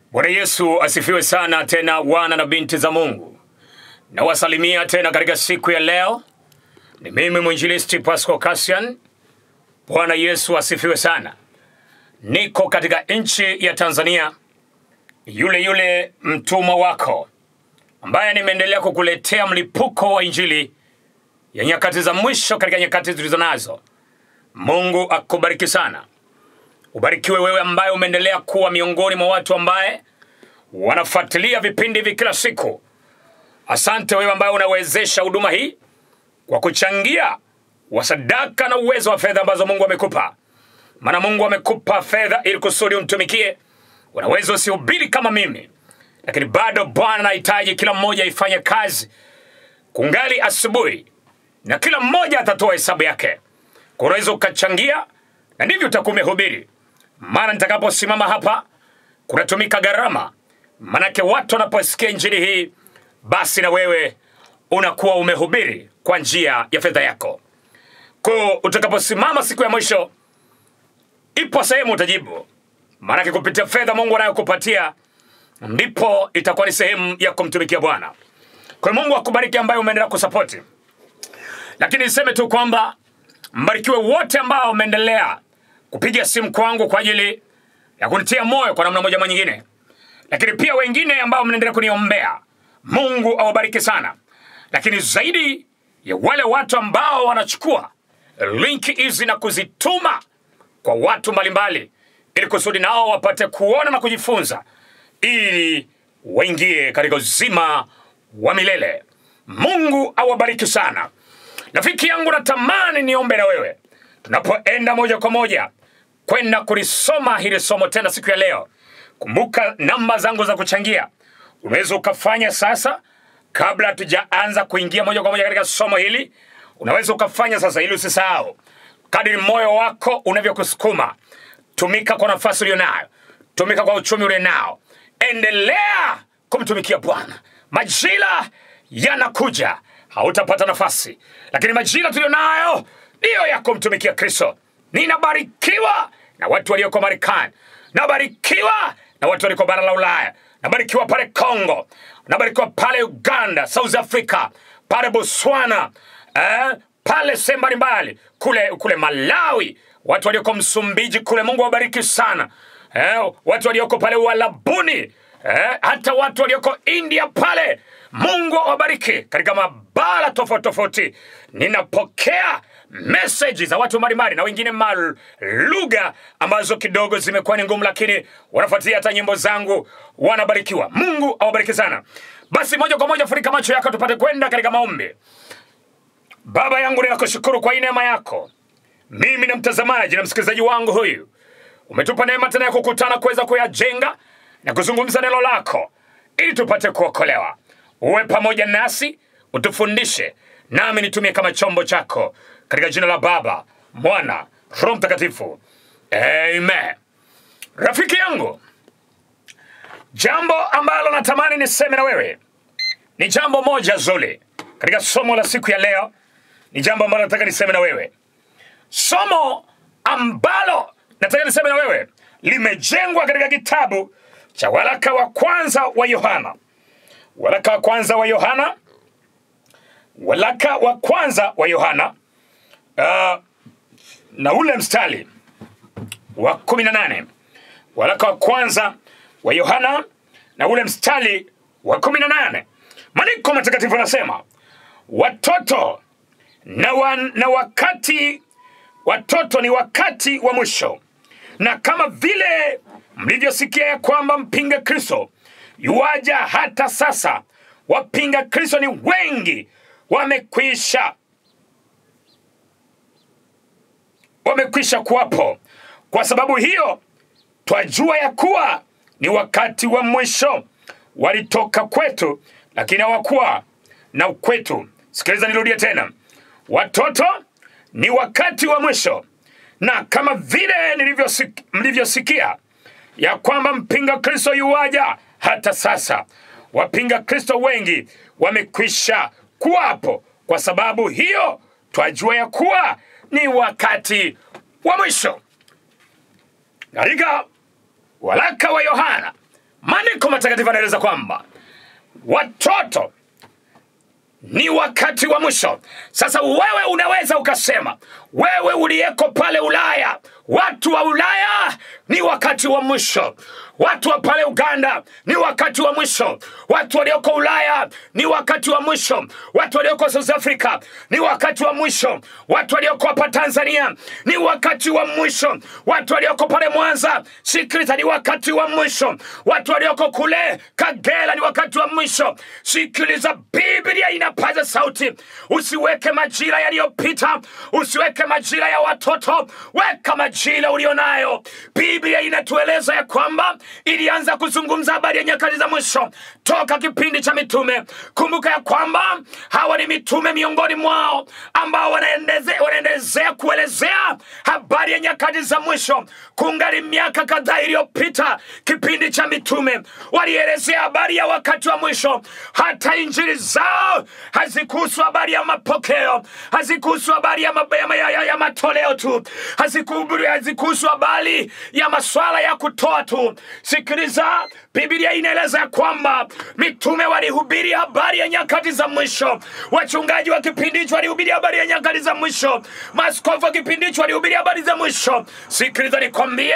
Bwana Yesu asifiwe sana tena, wana na binti za Mungu. Nawasalimia tena katika siku ya leo. Ni mimi mwinjilisti Pasco Cassian. Bwana Yesu asifiwe sana. Niko katika nchi ya Tanzania, yule yule mtumwa wako ambaye nimeendelea kukuletea mlipuko wa injili ya nyakati za mwisho katika nyakati tulizo nazo. Mungu akubariki sana. Ubarikiwe wewe ambaye umeendelea kuwa miongoni mwa watu ambaye wanafuatilia vipindi hivi kila siku. Asante wewe ambaye unawezesha huduma hii kwa kuchangia wasadaka na uwezo wa fedha ambazo Mungu amekupa. Maana Mungu amekupa fedha ili kusudi umtumikie. Unaweza usihubiri kama mimi, lakini bado Bwana anahitaji kila mmoja ifanye kazi kungali asubuhi, na kila mmoja atatoa hesabu yake. Kwa unaweza ukachangia, na ndivyo utakuwa umehubiri. Maana nitakaposimama hapa kunatumika gharama, manake watu wanaposikia injili hii, basi na wewe unakuwa umehubiri kwa njia ya fedha yako. Kwa utakaposimama siku ya mwisho, ipo sehemu utajibu, maanake kupitia fedha Mungu anayokupatia ndipo itakuwa ni sehemu ya kumtumikia Bwana. Kwa hiyo Mungu akubariki ambaye umeendelea kusapoti, lakini niseme tu kwamba mbarikiwe wote ambao umeendelea kupiga simu kwangu kwa ajili ya kunitia moyo kwa namna moja ama nyingine, lakini pia wengine ambao mnaendelea kuniombea. Mungu awabariki sana, lakini zaidi ya wale watu ambao wanachukua linki hizi na kuzituma kwa watu mbalimbali, ili kusudi nao wapate kuona na kujifunza, ili waingie katika uzima wa milele. Mungu awabariki sana. Rafiki yangu, natamani niombe na wewe tunapoenda moja kwa moja kwenda kulisoma hili somo tena siku ya leo. Kumbuka namba zangu za kuchangia, unaweza ukafanya sasa, kabla hatujaanza kuingia moja kwa moja katika somo hili. Unaweza ukafanya sasa ili usisahau, kadiri moyo wako unavyokusukuma. Tumika kwa nafasi ulionayo, tumika kwa uchumi ulionao, endelea kumtumikia Bwana. Majira yanakuja, hautapata nafasi, lakini majira tulionayo ndiyo ya kumtumikia Kristo. Ninabarikiwa na watu walioko Marekani, nabarikiwa na watu walioko bara la Ulaya, nabarikiwa pale Congo, nabarikiwa pale Uganda, South Africa, pale Botswana, eh, pale sehemu mbalimbali kule, kule Malawi, watu walioko Msumbiji kule, Mungu awabariki sana eh, watu walioko pale Uarabuni eh, hata watu walioko India pale, Mungu awabariki katika mabara tofauti tofauti. Ninapokea meseji za watu mbalimbali na wengine ma lugha ambazo kidogo zimekuwa ni ngumu, lakini wanafuatilia hata nyimbo zangu, wanabarikiwa. Mungu awabariki sana. Basi moja kwa moja, funika macho yako tupate kwenda katika maombi. Baba yangu, ninakushukuru kwa hii neema yako, mimi na mtazamaji na msikilizaji wangu huyu umetupa neema tena ya kukutana kuweza kuyajenga na kuzungumza neno lako ili tupate kuokolewa. Uwe pamoja nasi, utufundishe, nami nitumie kama chombo chako, katika jina la Baba, Mwana, Roho Mtakatifu, amen. Rafiki yangu, jambo ambalo natamani niseme na wewe ni jambo moja zuri katika somo la siku ya leo. Ni jambo ambalo nataka niseme na wewe, somo ambalo nataka niseme na wewe limejengwa katika kitabu cha waraka wa kwanza wa Yohana, waraka wa kwanza wa Yohana, waraka wa kwanza wa Yohana uh, na ule mstari wa kumi na nane waraka wa kwanza wa Yohana na ule mstari wa kumi na nane Maandiko matakatifu anasema watoto na, wa, na wakati watoto ni wakati wa mwisho, na kama vile mlivyosikia ya kwamba mpinga Kristo yuaja, hata sasa wapinga Kristo ni wengi, wamekwisha wamekwisha kuwapo. Kwa sababu hiyo twajua ya kuwa ni wakati wa mwisho. Walitoka kwetu, lakini hawakuwa na kwetu. Sikiliza, nirudie tena, watoto ni wakati wa mwisho, na kama vile nilivyosik- mlivyosikia ya kwamba mpinga Kristo yuwaja, hata sasa wapinga Kristo wengi wamekwisha kuwapo. Kwa sababu hiyo twajua ya kuwa ni wakati wa mwisho. Katika waraka wa Yohana, maandiko matakatifu anaeleza kwamba watoto ni wakati wa mwisho. Sasa wewe unaweza ukasema, wewe uliyeko pale Ulaya, watu wa Ulaya ni wakati wa mwisho. Watu wa pale Uganda ni wakati wa mwisho. Watu walioko Ulaya ni wakati wa mwisho. Watu walioko South Africa ni wakati wa mwisho. Watu walioko hapa Tanzania ni wakati wa mwisho. Watu walioko pale Mwanza, sikiliza, ni wakati wa mwisho. Watu walioko kule Kagera ni wakati wa mwisho. Sikiliza, Biblia inapaza sauti, usiweke majira yaliyopita, usiweke majira ya watoto, weka majira ulionayo. Biblia inatueleza ya kwamba ilianza kuzungumza habari ya nyakati za mwisho toka kipindi cha mitume. Kumbuka ya kwamba hawa ni mitume miongoni mwao ambao wanaendeze- wanaendelezea kuelezea habari ya nyakati za mwisho. Kungali miaka kadhaa iliyopita, kipindi cha mitume walielezea habari ya wakati wa mwisho. Hata injili zao hazikuhusu habari ya mapokeo, hazikuhusu habari ya, mab- ya, ya, ya, ya matoleo tu, hazikuhubiri- hazikuhusu habari ya maswala ya kutoa tu. Sikiliza, Biblia inaeleza ya kwamba mitume walihubiri habari ya nyakati za mwisho, wachungaji wa kipindi hicho walihubiri habari ya nyakati za mwisho, maaskofu wa kipindi hicho walihubiri habari za mwisho. Sikiliza nikwambie,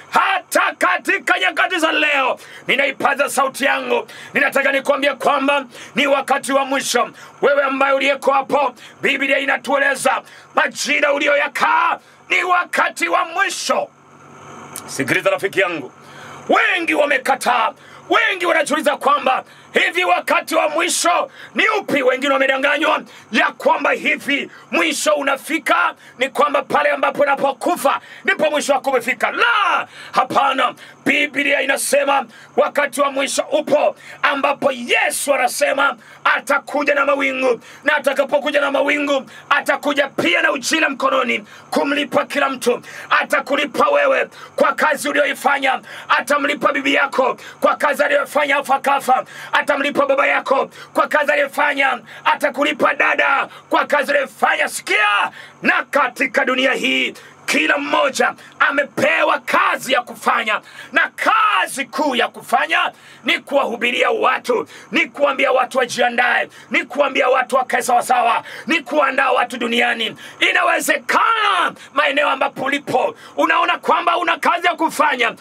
hata katika nyakati za leo ninaipaza sauti yangu, ninataka nikwambie kwamba ni wakati wa mwisho. Wewe ambaye uliyeko hapo, Biblia inatueleza majira uliyoyakaa ni wakati wa mwisho. Sikiliza rafiki yangu, wengi wamekataa, wengi wanajiuliza kwamba hivi wakati wa mwisho ni upi? Wengine wamedanganywa ya kwamba hivi mwisho unafika ni kwamba pale ambapo unapokufa ndipo mwisho wako umefika. La, hapana. Biblia inasema wakati wa mwisho upo, ambapo Yesu anasema atakuja na mawingu, na atakapokuja na mawingu atakuja pia na ujira mkononi kumlipa kila mtu. Atakulipa wewe kwa kazi uliyoifanya, atamlipa bibi yako kwa kazi aliyofanya afu akafa, atamlipa baba yako kwa kazi aliyofanya, atakulipa dada kwa kazi aliyofanya. Sikia, na katika dunia hii kila mmoja amepewa kazi ya kufanya, na kazi kuu ya kufanya ni kuwahubiria watu, ni kuambia watu wajiandae, ni kuambia watu wakae sawasawa, ni kuandaa watu duniani. Inawezekana maeneo ambapo ulipo unaona kwamba una kazi ya kufanya.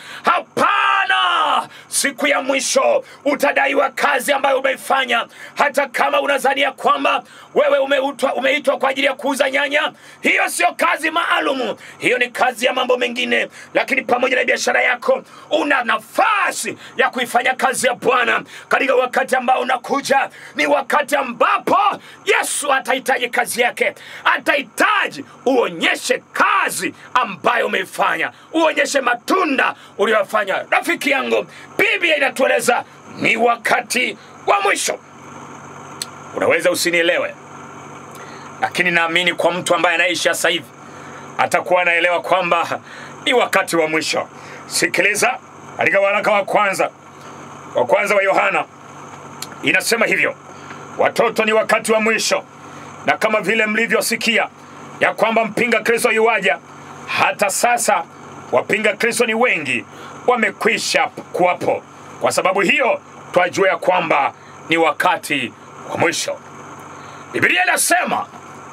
Hapana, siku ya mwisho utadaiwa kazi ambayo umeifanya, hata kama unazania kwamba wewe umeitwa umeitwa kwa ajili ya kuuza nyanya. Hiyo sio kazi maalumu, hiyo ni kazi ya mambo mengine. Lakini pamoja na biashara yako, una nafasi ya kuifanya kazi ya Bwana katika wakati ambao unakuja. Ni wakati ambapo Yesu atahitaji kazi yake, atahitaji uonyeshe kazi ambayo umeifanya, uonyeshe matunda uliyofanya. Rafiki yangu, Biblia inatueleza ni wakati wa mwisho. Unaweza usinielewe, lakini naamini kwa mtu ambaye anaishi sasa hivi atakuwa anaelewa kwamba ni wakati wa mwisho. Sikiliza, katika waraka wa kwanza wa kwanza wa Yohana inasema hivyo, watoto ni wakati wa mwisho, na kama vile mlivyosikia ya kwamba mpinga Kristo yuwaja, hata sasa wapinga Kristo ni wengi, wamekwisha kuwapo. Kwa sababu hiyo twajua ya kwamba ni wakati wa mwisho. Biblia inasema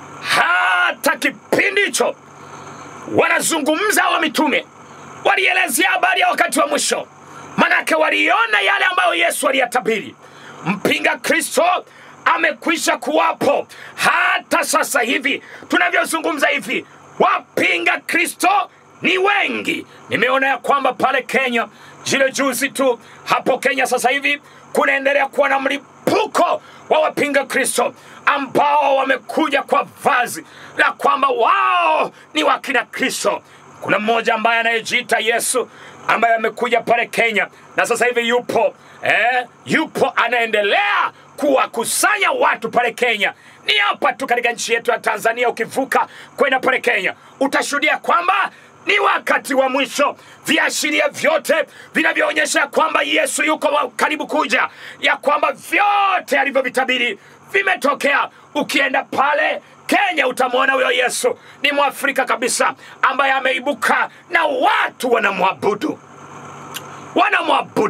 hata kipindi hicho wanazungumza wa mitume walielezea habari ya wakati wa mwisho, manake waliona yale ambayo Yesu aliyatabiri. Mpinga Kristo amekwisha kuwapo. Hata sasa hivi tunavyozungumza hivi, wapinga Kristo ni wengi. Nimeona ya kwamba pale Kenya jile juzi tu hapo Kenya sasa hivi kunaendelea kuwa na mlipuko wa wapinga Kristo ambao wamekuja kwa vazi la kwamba wao ni wakina Kristo. Kuna mmoja ambaye anayejiita Yesu ambaye amekuja pale Kenya na sasa hivi yupo eh, yupo anaendelea kuwakusanya watu pale Kenya. Ni hapa tu katika nchi yetu ya Tanzania, ukivuka kwenda pale Kenya utashuhudia kwamba ni wakati wa mwisho. Viashiria vyote vinavyoonyesha kwamba Yesu yuko wa- karibu kuja, ya kwamba vyote alivyovitabiri vimetokea. Ukienda pale Kenya utamwona huyo Yesu ni Mwafrika kabisa ambaye ameibuka na watu wanamwabudu wanamwabudu.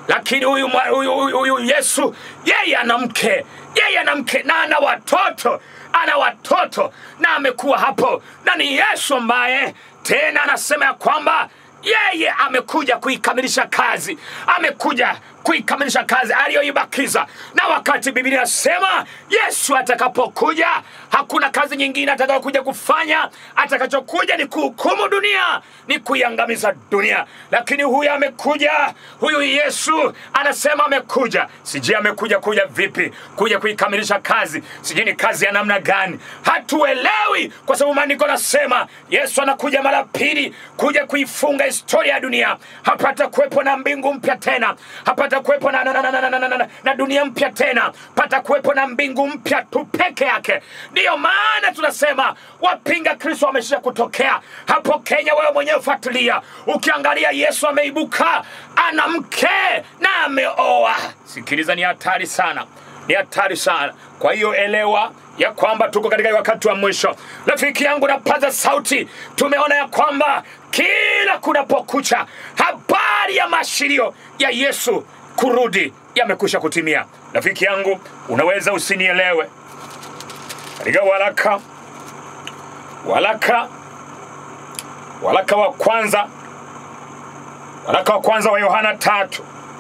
lakini huyu mwa- huyu huyu- huyu Yesu yeye ana mke, yeye ana mke na ana watoto, ana watoto na amekuwa hapo, na ni Yesu ambaye tena anasema ya kwamba yeye amekuja kuikamilisha kazi, amekuja kuikamilisha kazi aliyoibakiza. Na wakati Biblia inasema Yesu atakapokuja, hakuna kazi nyingine atakayokuja kufanya. Atakachokuja ni kuhukumu dunia, ni kuiangamiza dunia. Lakini huyu amekuja, huyu Yesu anasema amekuja, sijui amekuja kuja vipi, kuja kuikamilisha kazi, sijui ni kazi ya namna gani, hatuelewi, kwa sababu maandiko nasema Yesu anakuja mara pili kuja kuifunga historia ya dunia. Hapata kuwepo na mbingu mpya tena, hapata kuwepo na, na, na, na, na, na, na, na, na dunia mpya tena, pata kuwepo na mbingu mpya tu peke yake. Ndiyo maana tunasema wapinga Kristo wamesha kutokea hapo Kenya. Wewe mwenyewe fuatilia, ukiangalia Yesu ameibuka, ana mke na ameoa. Sikiliza, ni hatari sana, ni hatari sana. Kwa hiyo elewa ya kwamba tuko katika wakati wa mwisho. Rafiki yangu, napaza sauti, tumeona ya kwamba kila kunapokucha habari ya maashirio ya Yesu kurudi yamekwisha kutimia. Rafiki yangu, unaweza usinielewe. Katika waraka waraka waraka wa kwanza waraka wa kwanza wa Yohana tatu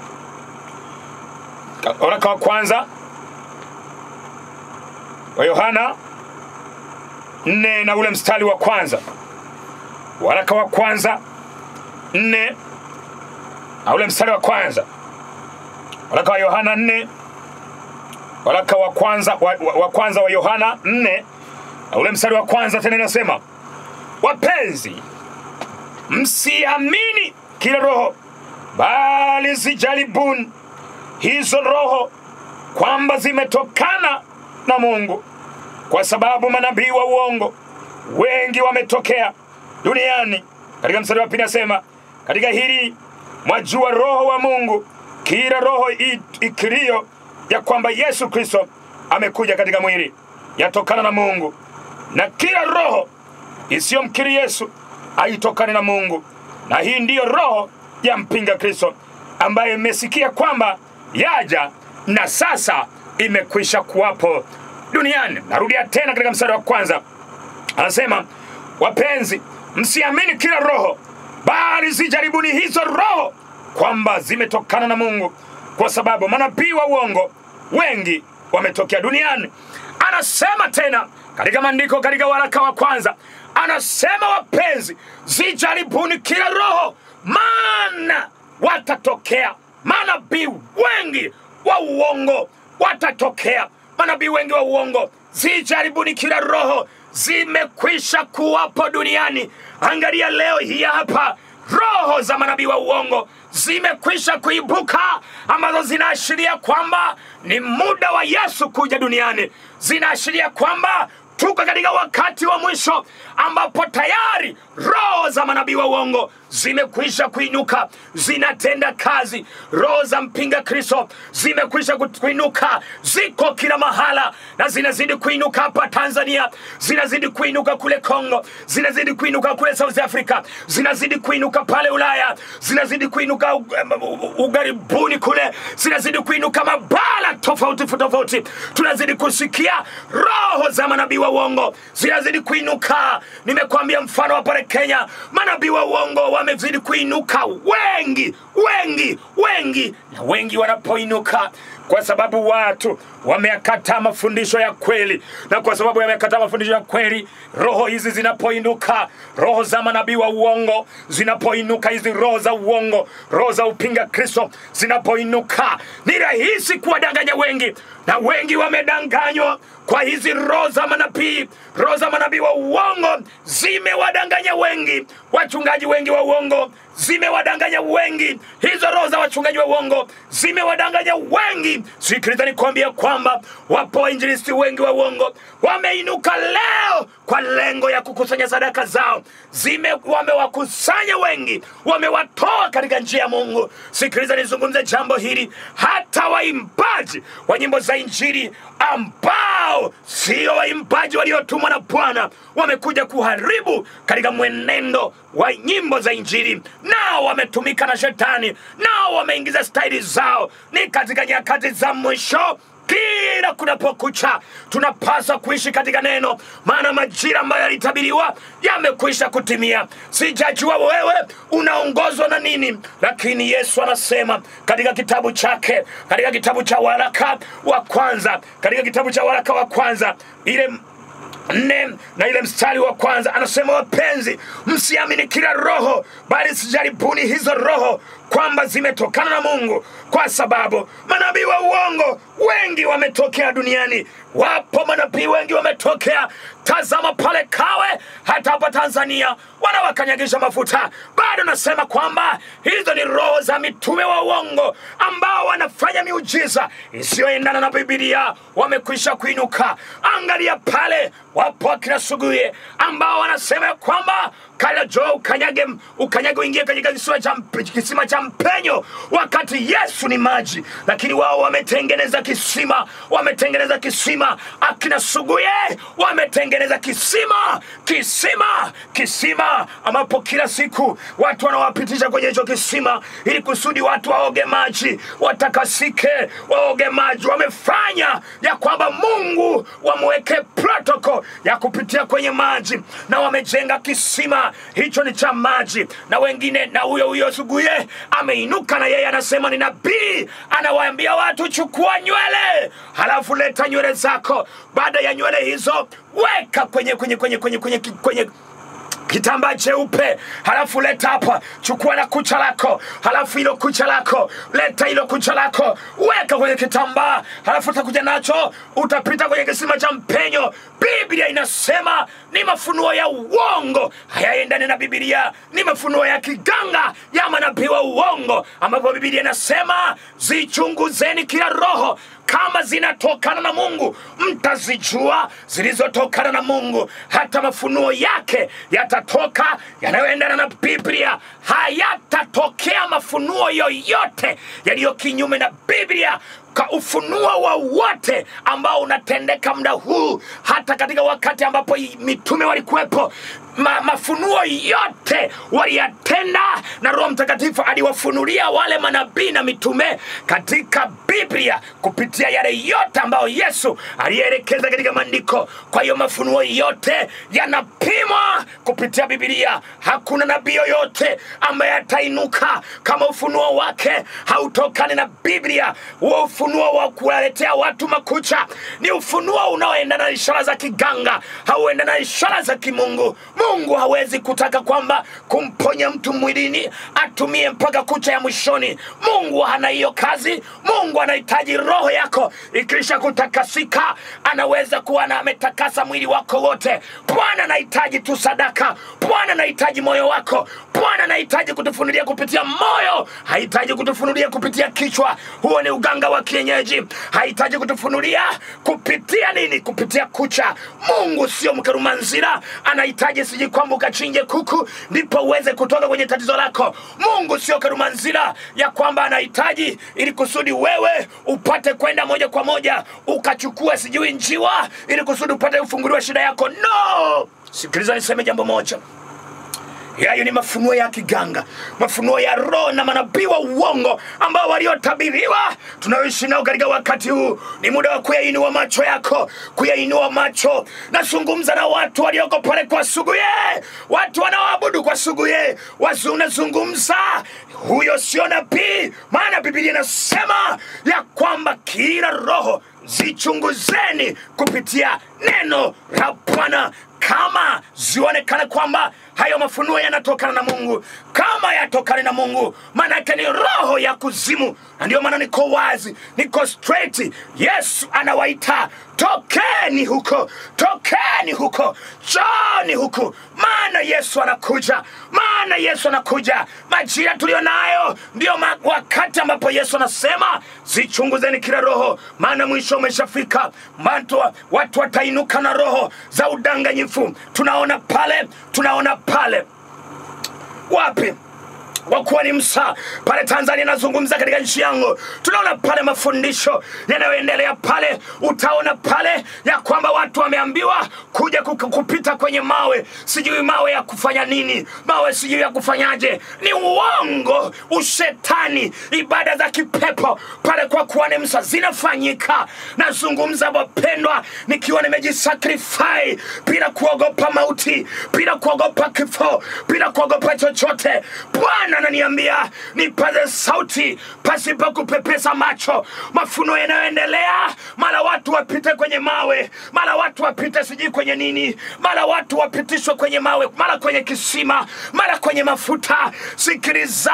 waraka wa kwanza wa Yohana nne na ule mstari wa kwanza waraka wa kwanza nne na ule mstari wa kwanza waraka wa Yohana nne waraka wa kwanza wa, wa, wa kwanza wa Yohana nne na ule mstari wa kwanza tena inasema wapenzi msiamini kila roho bali zijaribuni hizo roho kwamba zimetokana na Mungu, kwa sababu manabii wa uongo wengi wametokea duniani. Katika mstari wa pili nasema, katika hili mwajua roho wa Mungu, kila roho i- ikirio ya kwamba Yesu Kristo amekuja katika mwili yatokana na Mungu, na kila roho isiyomkiri Yesu haitokani na Mungu. Na hii ndiyo roho ya mpinga Kristo ambaye imesikia kwamba yaja na sasa imekwisha kuwapo duniani. Narudia tena katika mstari wa kwanza, anasema wapenzi, msiamini kila roho, bali zijaribuni hizo roho kwamba zimetokana na Mungu, kwa sababu manabii wa uongo wengi wametokea duniani. Anasema tena katika maandiko, katika waraka wa kwanza anasema, wapenzi, zijaribuni kila roho, maana watatokea manabii wengi wa uongo watatokea manabii wengi wa uongo. Zijaribuni kila roho, zimekwisha kuwapo duniani. Angalia leo hii hapa, roho za manabii wa uongo zimekwisha kuibuka, ambazo zinaashiria kwamba ni muda wa Yesu kuja duniani, zinaashiria kwamba tuko katika wakati wa mwisho ambapo tayari roho za manabii wa uongo zimekwisha kuinuka, zinatenda kazi. Roho za mpinga Kristo zimekwisha ku- kuinuka, ziko kila mahala na zinazidi kuinuka hapa Tanzania, zinazidi kuinuka kule Kongo, zinazidi kuinuka kule South Africa, zinazidi kuinuka pale Ulaya, zinazidi kuinuka u- u- ugharibuni kule, zinazidi kuinuka mabara tofauti tofauti. Tunazidi kusikia roho za manabii wa uongo zinazidi kuinuka. Nimekwambia mfano wa pale Kenya, manabii wa uongo wamezidi kuinuka wengi wengi wengi, na wengi wanapoinuka kwa sababu watu wameyakataa mafundisho ya kweli, na kwa sababu wamekataa mafundisho ya kweli, roho hizi zinapoinuka, roho za manabii wa uongo zinapoinuka, hizi roho za uongo, roho za upinga Kristo zinapoinuka, ni rahisi kuwadanganya wengi, na wengi wamedanganywa kwa hizi roho za manabii. Roho za manabii wa uongo zimewadanganya wengi, wachungaji wengi wa uongo zimewadanganya wengi. Hizo roho za wachungaji wa uongo zimewadanganya wengi. Sikiliza nikwambia kwamba wapo wainjilisti wengi wa uongo wameinuka leo kwa lengo ya kukusanya sadaka zao, zime wamewakusanya wengi, wamewatoa katika njia ya Mungu. Sikiliza nizungumze jambo hili, hata waimbaji wa nyimbo za Injili ambao sio waimbaji waliotumwa na Bwana wamekuja kuharibu katika mwenendo wa nyimbo za Injili, nao wametumika na Shetani, nao wameingiza staili zao. Ni katika nyakati za mwisho kila kunapokucha tunapaswa kuishi katika neno, maana majira ambayo yalitabiriwa yamekwisha kutimia. Sijajua wewe unaongozwa na nini, lakini Yesu anasema katika kitabu chake, katika kitabu cha waraka wa kwanza, katika kitabu cha waraka wa kwanza ile nne na ile mstari wa kwanza anasema, wapenzi, msiamini kila roho, bali sijaribuni hizo roho kwamba zimetokana na Mungu, kwa sababu manabii wa uongo wengi wametokea duniani. Wapo manabii wengi wametokea. Tazama pale Kawe, hata hapa Tanzania wanawakanyagisha mafuta. Bado nasema kwamba hizo ni roho za mitume wa uongo ambao wanafanya miujiza isiyoendana na Biblia, wamekwisha kuinuka. Angalia pale, wapo akina Suguye ambao wanasema kwamba kala jo ukanyage, ukanyage uingie katika kisima cha, mp- kisima cha mpenyo, wakati Yesu ni maji, lakini wao wametengeneza kisima, wametengeneza kisima. Akina Suguye wametengeneza kisima, kisima, kisima ambapo kila siku watu wanawapitisha kwenye hicho kisima ili kusudi watu waoge maji, watakasike, waoge maji. Wamefanya ya kwamba Mungu wamweke protoko ya kupitia kwenye maji, na wamejenga kisima hicho ni cha maji, na wengine na huyo huyo Suguye ameinuka na yeye anasema ni nabii, anawaambia watu chukua nywele, halafu leta nywele zako. Baada ya nywele hizo weka kwenye kwenye kwenye kwenye kwenye, kwenye kitambaa cheupe, halafu leta hapa, chukua na kucha lako, halafu hilo kucha lako, leta hilo kucha lako, weka kwenye kitambaa, halafu utakuja nacho, utapita kwenye kisima cha mpenyo. Biblia inasema ni mafunuo ya uongo, hayaendani na Biblia, ni mafunuo ya kiganga ya manabii wa uongo, ambapo Biblia inasema zichunguzeni kila roho kama zinatokana na Mungu, mtazijua zilizotokana na Mungu. Hata mafunuo yake yatatoka yanayoendana na Biblia. Hayatatokea mafunuo yoyote yaliyo kinyume na Biblia ka ufunuo wowote ambao unatendeka muda huu, hata katika wakati ambapo i- mitume walikuwepo, ma, mafunuo yote waliyatenda na Roho Mtakatifu aliwafunulia wale manabii na mitume katika Biblia kupitia yale yote ambayo Yesu aliyeelekeza katika maandiko. Kwa hiyo mafunuo yote yanapimwa kupitia Biblia. Hakuna nabii yoyote ambaye atainuka kama ufunuo wake hautokani na Biblia. Huo ufunuo wa kuwaletea watu makucha ni ufunuo unaoendana na ishara za kiganga, hauendana na ishara za kimungu. Mungu hawezi kutaka kwamba kumponya mtu mwilini atumie mpaka kucha ya mwishoni. Mungu hana hiyo kazi. Mungu anahitaji roho yako ikiisha kutakasika, anaweza kuwa na ametakasa mwili wako wote. Bwana anahitaji tu sadaka. Bwana anahitaji moyo wako. Bwana anahitaji kutufunulia kupitia moyo, hahitaji kutufunulia kupitia kichwa. Huo ni uganga wa kienyeji. Hahitaji kutufunulia kupitia nini? Kupitia kucha. Mungu sio mkarumanzira, anahitaji siji kwamba ukachinje kuku ndipo uweze kutoka kwenye tatizo lako. Mungu sio karumanzira ya kwamba anahitaji ili kusudi wewe upate kwenda moja kwa moja ukachukua sijui njiwa ili kusudi upate ufunguliwa shida yako. No, sikiliza niseme jambo moja yayo ni mafunuo ya kiganga, mafunuo ya roho na manabii wa uongo ambao waliotabiriwa tunaoishi nao katika wakati huu. Ni muda wa kuyainua macho yako, kuyainua macho. Nazungumza na watu walioko pale kwa Suguye, watu wanaoabudu kwa Suguye. Wazi unazungumza, huyo sio nabii, maana Biblia inasema ya kwamba kila roho zichunguzeni kupitia neno la Bwana kama zionekane kwamba hayo mafunuo yanatokana na mungu kama yatokana na mungu maanake ni roho ya kuzimu na ndio maana niko wazi niko straight yesu anawaita tokeni huko tokeni huko joni huku maana yesu anakuja maana yesu anakuja majira tuliyo nayo ndio ma- wakati ambapo yesu anasema zichunguzeni kila roho maana mwisho umeshafika watu, watu watainuka na roho za udanganyifu tunaona pale tunaona pale wapi kwa kuwa ni msaa pale tanzania nazungumza katika nchi yangu tunaona pale mafundisho yanayoendelea pale utaona pale ya kwamba watu wameambiwa kuja kuku- kupita kwenye mawe sijui mawe ya kufanya nini mawe sijui ya kufanyaje ni uongo ushetani ibada za kipepo pale kwa kuwa ni msa zinafanyika nazungumza wapendwa nikiwa nimejisakrifai bila kuogopa mauti bila kuogopa kifo bila kuogopa chochote bwana ananiambia nipaze sauti pasipo kupepesa macho mafuno yanayoendelea mara watu wapite kwenye mawe mara watu wapite sijui kwenye nini mara watu wapitishwe kwenye mawe mara kwenye kisima mara kwenye mafuta sikiliza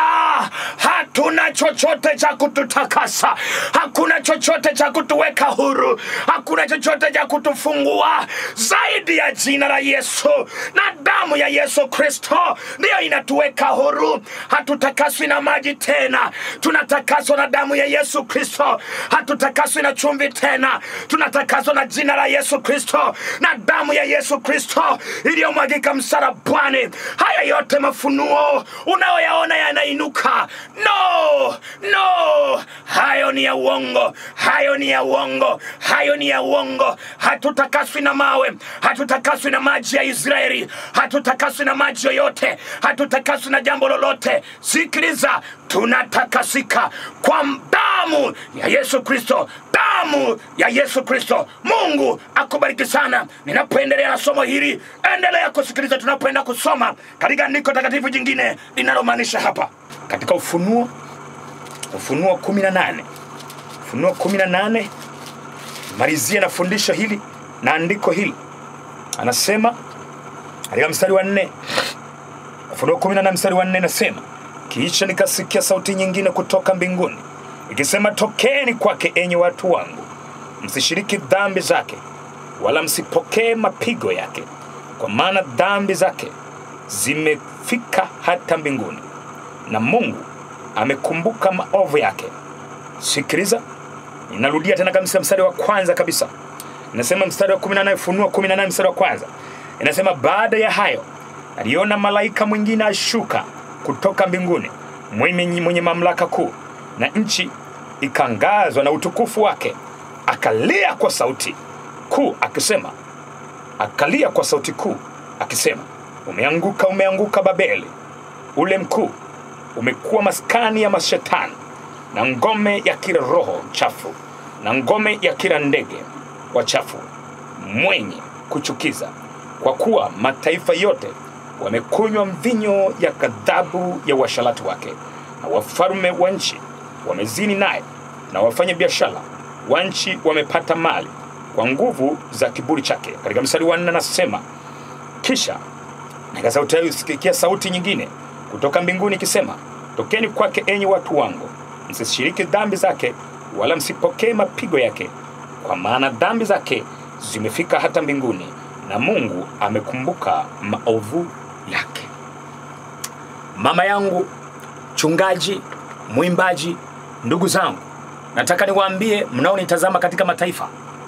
hatuna chochote cha kututakasa hakuna chochote cha kutuweka huru hakuna chochote cha kutufungua zaidi ya jina la yesu na damu ya yesu kristo ndiyo inatuweka huru hatutakaswi na maji tena tunatakaswa na damu ya yesu kristo hatutakaswi na chumvi tena tunatakaswa na jina la yesu kristo na damu ya yesu kristo iliyomwagika msalabani haya yote mafunuo unayoyaona yanainuka no no hayo ni ya uongo hayo ni ya uongo hayo ni ya uongo hatutakaswi na mawe hatutakaswi na maji ya israeli hatutakaswi na maji yoyote hatutakaswi na jambo lolote sikiliza tunatakasika kwa damu ya yesu kristo damu ya yesu kristo mungu akubariki sana ninapoendelea na somo hili endelea kusikiliza tunapoenda kusoma katika andiko takatifu jingine linalomaanisha hapa katika ufunuo ufunuo 18 ufunuo 18 malizia na fundisho hili na andiko hili anasema katika mstari wa nne ufunuo 18 mstari wa nne nasema kisha nikasikia sauti nyingine kutoka mbinguni ikisema tokeni kwake enyi watu wangu msishiriki dhambi zake wala msipokee mapigo yake kwa maana dhambi zake zimefika hata mbinguni na mungu amekumbuka maovu yake sikiliza ninarudia tena kabisa mstari wa kwanza kabisa inasema mstari wa 18 funua 18 mstari wa kwanza inasema baada ya hayo aliona malaika mwingine ashuka kutoka mbinguni mwenye, mwenye mamlaka kuu na nchi ikangazwa na utukufu wake akalia kwa sauti kuu akisema akalia kwa sauti kuu akisema umeanguka umeanguka babeli ule mkuu umekuwa maskani ya mashetani na ngome ya kila roho chafu na ngome ya kila ndege wachafu mwenye kuchukiza kwa kuwa mataifa yote wamekunywa mvinyo ya ghadhabu ya uasharati wake na wafalme wa nchi wamezini naye na wafanya biashara wa nchi wamepata mali kwa nguvu za kiburi chake katika mstari wa nne anasema kisha nikasikia sauti nyingine kutoka mbinguni ikisema tokeni kwake enyi watu wangu msishiriki dhambi zake wala msipokee mapigo yake kwa maana dhambi zake zimefika hata mbinguni na mungu amekumbuka maovu yake mama yangu chungaji mwimbaji ndugu zangu nataka niwaambie mnaonitazama katika mataifa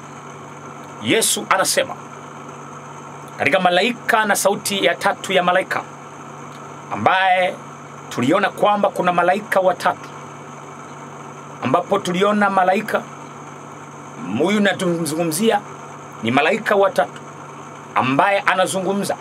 yesu anasema katika malaika na sauti ya tatu ya malaika ambaye tuliona kwamba kuna malaika watatu ambapo tuliona malaika huyu natumzungumzia ni malaika watatu ambaye anazungumza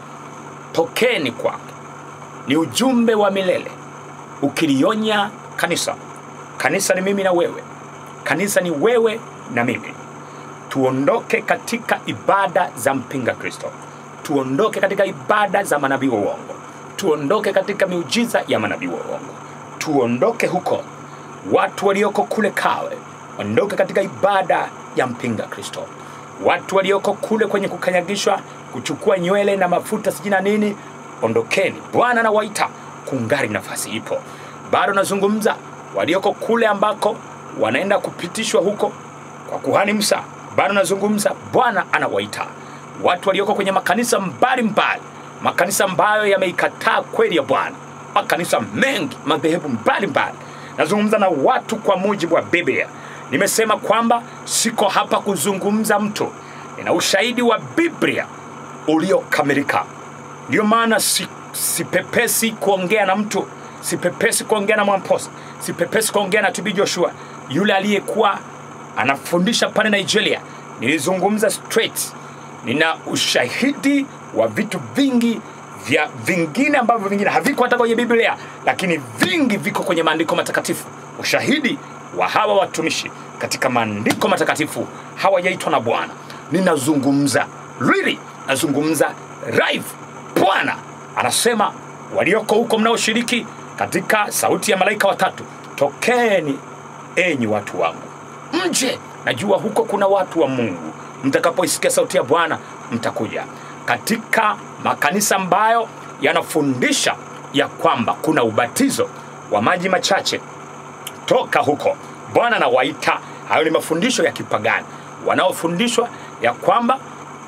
tokeni kwake ni ujumbe wa milele ukilionya kanisa kanisa ni mimi na wewe kanisa ni wewe na mimi tuondoke katika ibada za mpinga kristo tuondoke katika ibada za manabii wa uongo tuondoke katika miujiza ya manabii wa uongo tuondoke huko watu walioko kule kawe ondoke katika ibada ya mpinga kristo watu walioko kule kwenye kukanyagishwa kuchukua nywele na mafuta sijui na nini ondokeni. Bwana anawaita, kungali nafasi ipo. Bado nazungumza walioko kule ambako wanaenda kupitishwa huko kwa kuhani Musa. Bado nazungumza, Bwana anawaita watu walioko kwenye makanisa mbalimbali, makanisa ambayo yameikataa kweli ya Bwana, makanisa mengi, madhehebu mbalimbali. Nazungumza na watu kwa mujibu wa Biblia. Nimesema kwamba siko hapa kuzungumza mtu, nina ushahidi wa Biblia uliokamilika. Ndio maana si, sipepesi kuongea na mtu, sipepesi kuongea na Mwamposa, sipepesi kuongea na TB Joshua yule aliyekuwa anafundisha pale Nigeria. Nilizungumza straight, nina ushahidi wa vitu vingi vya vingine ambavyo vingine haviko hata kwenye Biblia, lakini vingi viko kwenye maandiko matakatifu. Ushahidi wa hawa watumishi katika maandiko matakatifu hawajaitwa na Bwana. Ninazungumza really, nazungumza live. Bwana anasema walioko huko mnaoshiriki katika sauti ya malaika watatu, tokeni enyi watu wangu nje. Najua huko kuna watu wa Mungu, mtakapoisikia sauti ya Bwana mtakuja katika makanisa ambayo yanafundisha ya kwamba kuna ubatizo wa maji machache. Toka huko, Bwana anawaita. Hayo ni mafundisho ya kipagani wanaofundishwa ya kwamba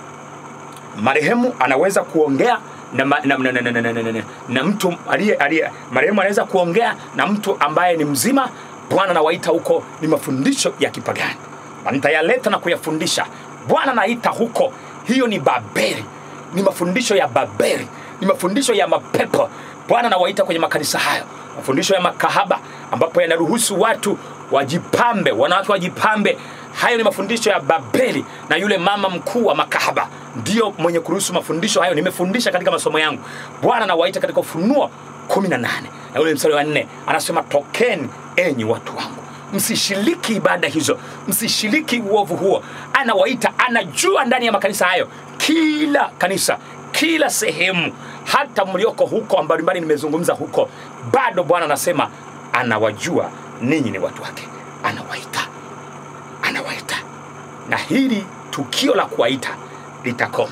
marehemu anaweza kuongea na, ma- na, na, na, na, na, na, na, na, na mtu aliye aliye marehemu anaweza kuongea na mtu ambaye ni mzima. Bwana anawaita huko, ni mafundisho ya kipagani, na nitayaleta na kuyafundisha. Bwana anaita huko, hiyo ni Babeli, ni mafundisho ya Babeli, ni mafundisho ya mapepo. Bwana anawaita kwenye makanisa hayo, mafundisho ya makahaba, ambapo yanaruhusu watu wajipambe, wanawake wajipambe. Hayo ni mafundisho ya Babeli, na yule mama mkuu wa makahaba ndio mwenye kuruhusu mafundisho hayo. Nimefundisha katika masomo yangu. Bwana anawaita katika Ufunuo 18 na ule mstari wa nne anasema, tokeni enyi watu wangu, msishiriki ibada hizo, msishiriki uovu huo. Anawaita, anajua ndani ya makanisa hayo, kila kanisa, kila sehemu, hata mlioko huko mbalimbali, nimezungumza huko, bado Bwana anasema anawajua ninyi ni watu wake, anawaita, anawaita, na hili tukio la kuwaita litakoma.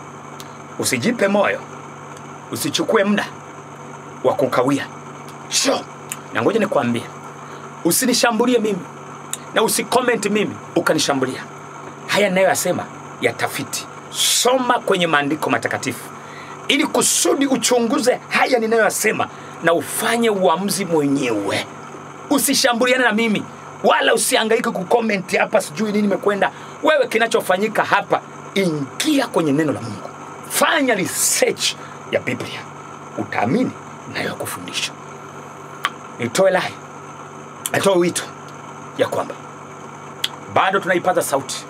Usijipe moyo, usichukue muda wa kukawia. Sho, na ngoja nikwambie, usinishambulie mimi na usikomenti mimi ukanishambulia. Haya ninayoyasema yatafiti, soma kwenye maandiko matakatifu ili kusudi uchunguze haya ninayoyasema na ufanye uamuzi mwenyewe. Usishambuliane na mimi wala usihangaike kukomenti hapa, sijui nini imekwenda. Wewe, kinachofanyika hapa, ingia kwenye neno la Mungu, fanya research ya Biblia, utaamini nayo kufundisha. Nitoe lai, natoe wito ya kwamba bado tunaipaza sauti,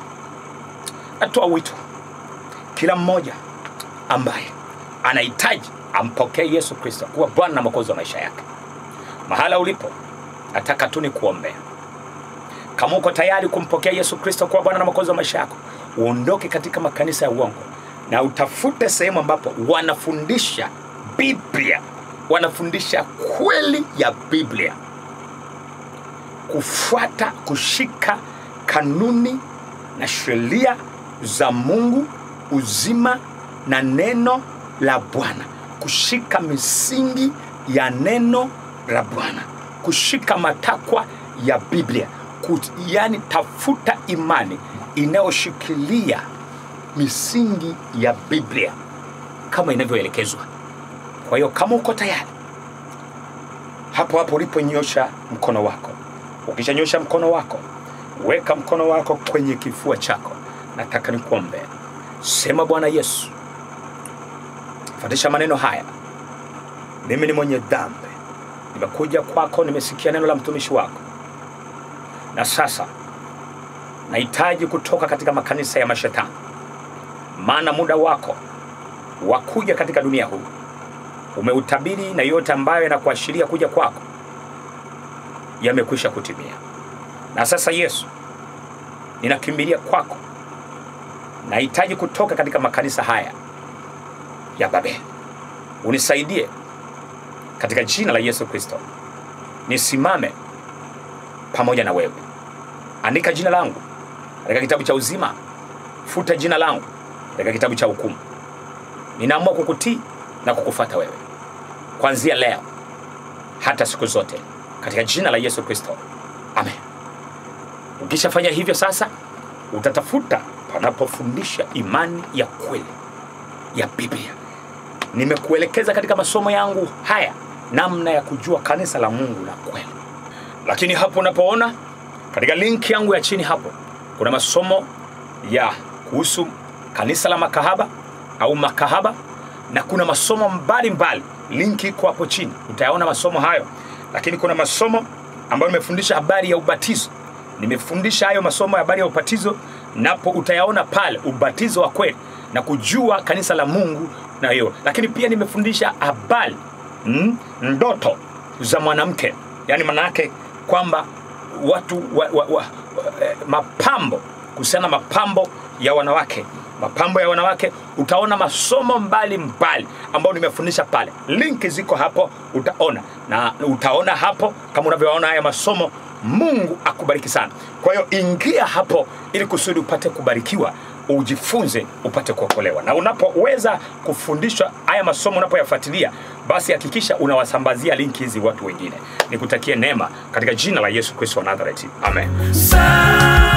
natoa wito kila mmoja ambaye anahitaji ampokee Yesu Kristo kuwa Bwana na Mwokozi wa maisha yake. Mahala ulipo, nataka tu nikuombea. Kama uko tayari kumpokea Yesu Kristo kuwa Bwana na Mwokozi wa maisha yako, uondoke katika makanisa ya uongo na utafute sehemu ambapo wanafundisha Biblia, wanafundisha kweli ya Biblia, kufuata, kushika kanuni na sheria za Mungu, uzima na neno la Bwana, kushika misingi ya neno la Bwana, kushika matakwa ya Biblia, Kut, yani tafuta imani inayoshikilia misingi ya Biblia kama inavyoelekezwa. Kwa hiyo kama uko tayari, hapo hapo uliponyosha mkono wako, ukishanyosha mkono wako, weka mkono wako kwenye kifua chako. Nataka nikuombe, sema: Bwana Yesu, fuatisha maneno haya. Mimi ni mwenye dhambi, nimekuja kwako, nimesikia neno la mtumishi wako, na sasa nahitaji kutoka katika makanisa ya mashetani, maana muda wako wa kuja katika dunia huu umeutabiri, na yote ambayo yanakuashiria kuja kwako yamekwisha kutimia. Na sasa Yesu, ninakimbilia kwako, nahitaji kutoka katika makanisa haya ya Babeli. Unisaidie katika jina la Yesu Kristo, nisimame pamoja na wewe. Andika jina langu katika kitabu cha uzima, futa jina langu katika kitabu cha hukumu. Ninaamua kukutii na kukufuata wewe kuanzia leo hata siku zote katika jina la Yesu Kristo, amen. Ukishafanya hivyo sasa, utatafuta panapofundisha imani ya kweli ya Biblia. Nimekuelekeza katika masomo yangu haya namna ya kujua kanisa la Mungu la kweli, lakini hapo unapoona katika linki yangu ya chini hapo kuna masomo ya kuhusu kanisa la makahaba au makahaba na kuna masomo mbalimbali linki iko hapo chini utayaona masomo hayo lakini kuna masomo ambayo nimefundisha habari ya ubatizo nimefundisha hayo masomo ya habari ya ubatizo napo utayaona pale ubatizo wa kweli na kujua kanisa la mungu na hiyo lakini pia nimefundisha habari mm, ndoto za mwanamke yaani maana yake kwamba watu wa, wa, wa, wa, eh, mapambo kuhusiana na mapambo ya wanawake mapambo ya wanawake utaona masomo mbalimbali ambayo nimefundisha pale linki ziko hapo utaona na utaona hapo kama unavyoona haya masomo mungu akubariki sana kwa hiyo ingia hapo ili kusudi upate kubarikiwa ujifunze upate kuokolewa na unapoweza kufundishwa haya masomo unapoyafuatilia basi hakikisha unawasambazia linki hizi watu wengine nikutakie neema katika jina la yesu kristo wa nazareti amen Sa